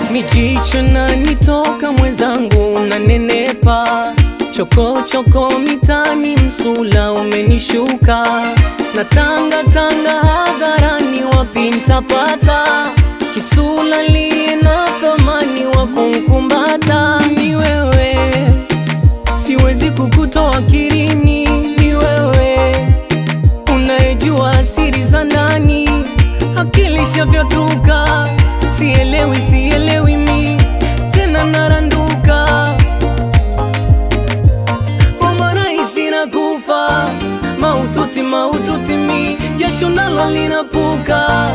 mijicho na nitoka mwenzangu na nenepa choko choko mitani msula umenishuka na tanga tanga hadharani wapi ntapata kisula liye na thamani wa kumkumbata ni wewe siwezi kukutoa kirini ni wewe unayejua siri za ndani akili shavyotuka sielewi sielewi mi tena naranduka omarahisi na kufa maututi maututi mi jasho nalo linapuka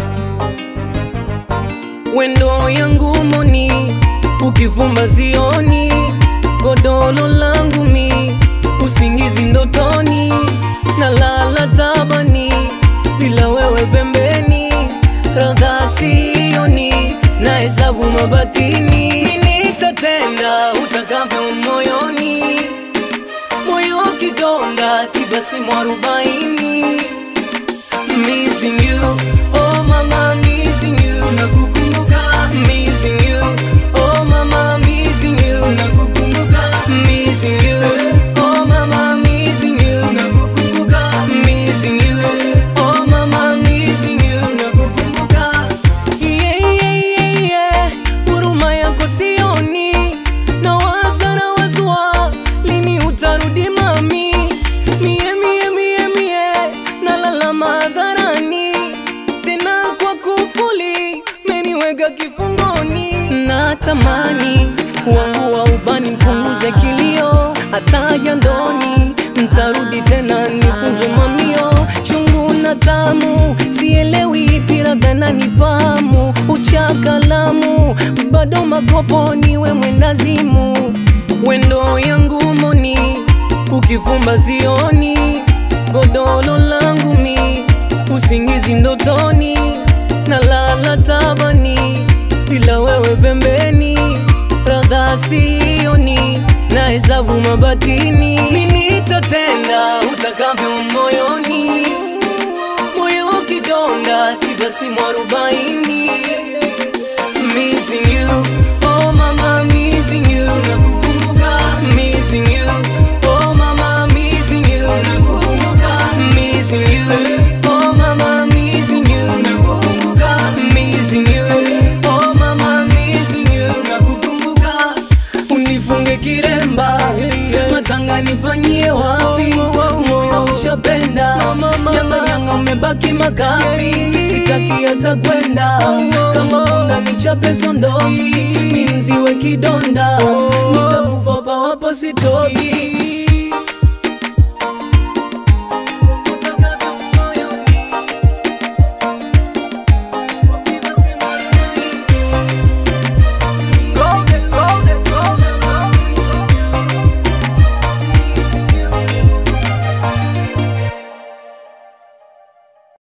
wendo yangu moni ukivumba zioni godolo langu mi usingizi ndotoni na lala tabani bila wewe pembeni radha sioni na hesabu mabatini nitatenda utakavyo moyoni moyo kidonda kibasimu arobaini Missing you, oh mama, missing you, nakukumbuka. Missing you, oh mama, missing you, nakukumbuka. Missing you, oh mama, missing you, nakukumbuka. Missing you, oh mama, missing you, nakukumbuka. Yeah, yeah, yeah, yeah, huruma yako sioni, nawaza na wazua, lini utarudi mami? Mie, mie, mie, mie, nalala madharani tena kwa kufuli meniweka kifungoni natamani wangu wa ubani mpunguze kilio hata jandoni mtarudi tena nifunzwe mamio chungu na tamu sielewi ipi labda nanipamu uchakalamu bado makoponi we mwendazimu wendo yangu moni ukivumba zioni godolo langu mi usingizi ndotoni na lala tabani bila wewe pembeni radha sioni na hesabu mabatini minitatenda utakavyo moyoni moyo kidonda kibasimu arobaini Missing you, oh mama, missing you, nakukumbuka. Missing you, oh mama, missing you, nakukumbuka. Missing you, oh mama, missing you, nakukumbuka. Missing you, oh mama, missing you, nakukumbuka. Unifunge kiremba, matanga nifanyie wapi? Moyo ushapenda, nyanga nyanga umebaki makapi, sitaki hata kwenda kama punda nichape sondoki, minziwe kidonda, nitakufa hapa hapa sitoki.